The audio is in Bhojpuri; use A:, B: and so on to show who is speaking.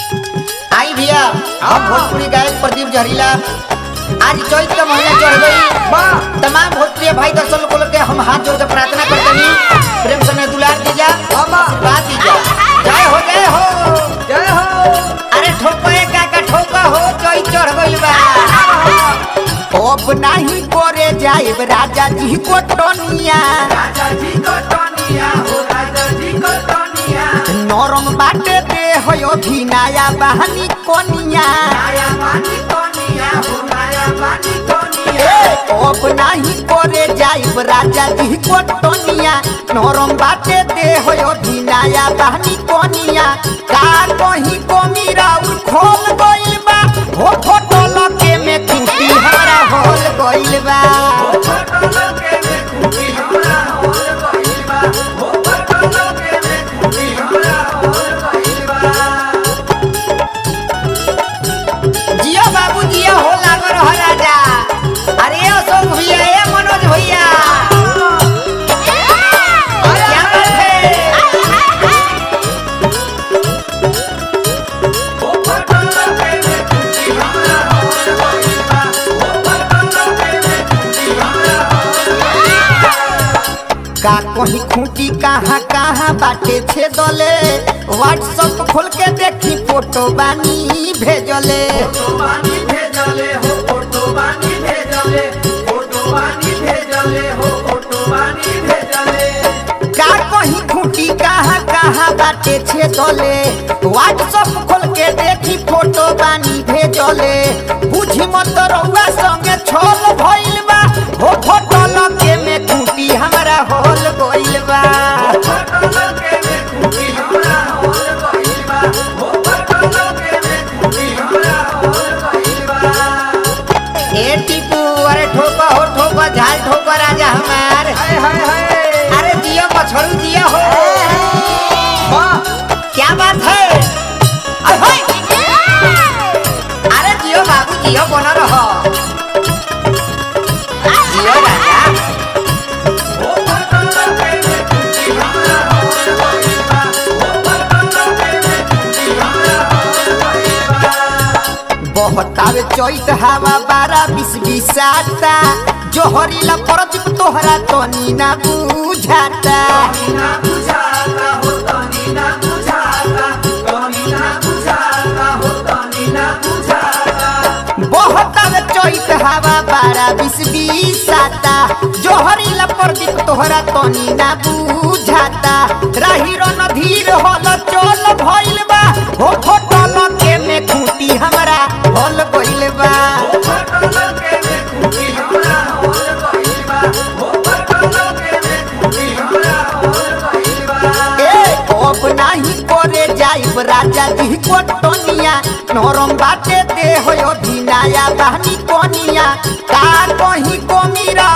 A: आई भैया हम भोजपुरी गायक प्रदीप जहरीला आज चैत का महीना चढ़ गई तमाम भोजपुरी भाई दर्शक को के हम हाथ जोड़ के प्रार्थना करते हैं प्रेम से दुलार दीजा बात दीजा जय हो जय हो
B: जय हो
A: अरे ठोका एक का ठोका हो चैत चढ़ गई बा अब नहीं करे जाइब राजा जी को टोनिया
B: राजा जी को टोनिया हो राजा जी को टोनिया
A: नरम बाटे दे हो भी नया बहानी कोनिया
B: माया पानी टोनिया हो माया पानी टोनिया
A: अब नहीं करे जाइब राजा जी को टोनिया नरम बाटे दे हो भी नया बहानी कोनिया का कहीं को मीरा खोल गइल बा हो फोटो लगे में खूटी हमारा होल गइल बा
B: फोटो लगे में खूबी हमरा होल गइल बा हो फोटो लगे में खूबी हमरा होल गइल बा
A: जियो बाबू जियो हो लागो रह राजा अरे अशोक भैया ए मनोज भैया क्या बात है
B: हो फोटो लगे में खूबी हमरा होल गइल बा हो फोटो लगे में खूबी हमरा होल गइल बा
A: का कहीं खूंटी कहाँ कहाँ बाटे छे दले व्हाट्सएप खोल के देखी फोटो बानी भेजले
B: फोटो बानी भेजले हो फोटो बानी भेजले फोटो बानी भेजले हो फोटो बानी भेजले
A: का कहीं खूंटी कहाँ कहाँ बाटे छे दले व्हाट्सएप खोल के देखी फोटो बानी भेजले बुझी मत रउआ संगे छोल भइल बा हो फोटो लगे में खूंटी हमरा होल गइल बा
B: फोटो लगे में खूबी हमरा होल गइल बा हो फोटो लगे में खूबी हमरा होल गइल बा
A: ए टीपू अरे ठोका हो ठोका झाल ठोका राजा हमार
B: हाय हाय हाय
A: अरे जियो बछड़ू जियो हो
B: वाह
A: क्या बात है अरे होय। अरे जियो बाबू जियो बना रहो जियो राजा
B: हो फोटो लगे में खूबी हमरा होल गइल बा हो फोटो लगे में खूबी हमरा होल गइल बा
A: बहतावे चैत हवा बारह बीस बिसाता जोहरीला परजीप तोहरा तनी ना बुझाता
B: तनी ना बुझाता हो तनी ना बुझाता तनी ना बुझाता हो तनी ना बुझाता
A: बहतावे चैत हवा बारह बीस बिसाता जोहरीला परजीप तोहरा तनी ना बुझाता राही रन धीर हल चल भइल बा हो फोटो लगे में खूंटी हमरा हल गइल बा
B: हो फोटो लगे में खूबी हमरा होल गइल बा हो फोटो लगे में खूबी हमरा होल गइल बा
A: ए अब नाही करे जाइब राजा जी को टोनिया नरम बाटे दे हो धिनाया बहनी कोनिया का कहीं को मीरा